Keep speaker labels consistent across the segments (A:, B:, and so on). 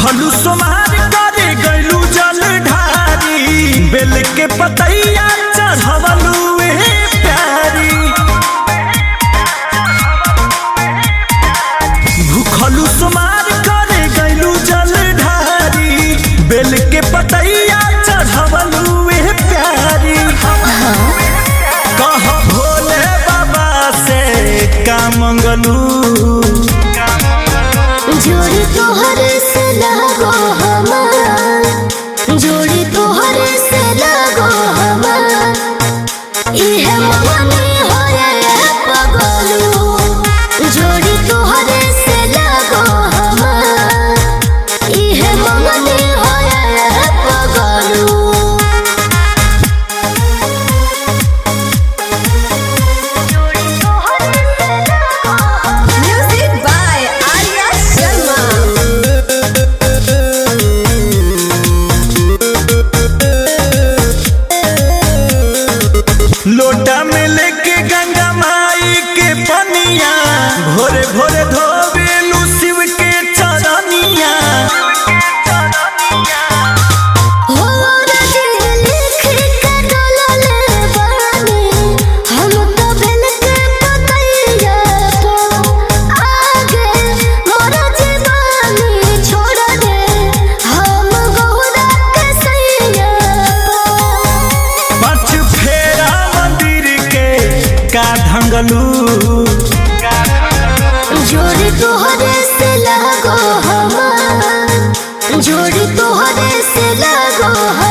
A: भूखलू सोमार करे गैलू जल ढारी बेल के पतैया चढ़वलू ए प्यारी भूखलू सोमार करे गैलू जल ढारी बेल के पतैया चढ़वलू ए प्यारी कह भोले बाबा से का मंगलू
B: जोड़ी तोहरे से लगो हमार जोड़ी तोहरे से लगो हमार इहे मगनी होए पगलू जोड़ी तोहरे से लगो हमार इहे मगनी होए पगलू Music by Arya Sharma.
A: लोटा में लेके गंगा माई के पनिया भोरे भोरे धोबेलू शिव के चरनिया
B: हो रजी लिख के डोलले बानी हम तो बेल के पतैया तो आगे मोर जीवानी छोड़ दे हम गौरा के सैया
A: पाँच फेरा मंदिर के का ढंगलू
B: जोड़ी तोहरे से लगो हमार जोड़ी तोहरे से लगो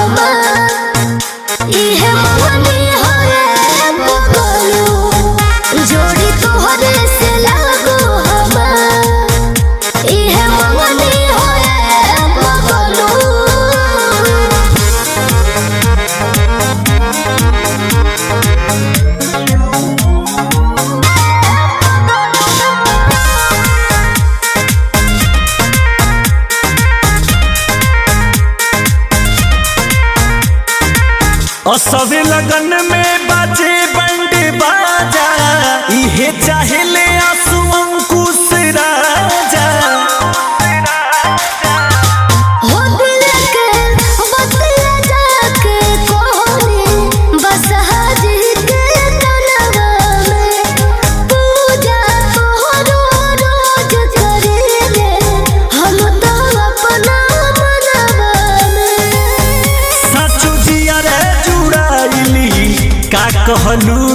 B: हमार इहे मगनी होए बगलू जोड़ी तोहरे से लगो हमार इहे मगनी होए बगलू
A: असवे लगन में बाजे बंड बाजा इहे चाहे ले आंसू अंकुश राजा
B: हो दिल के बतिया जाके कोहरे बस हाजी के तनवा में पूजा तोहरो रोज करेले हम तो अपना मनवा में
A: सचो जिया रे जुड़ाइली का कहलू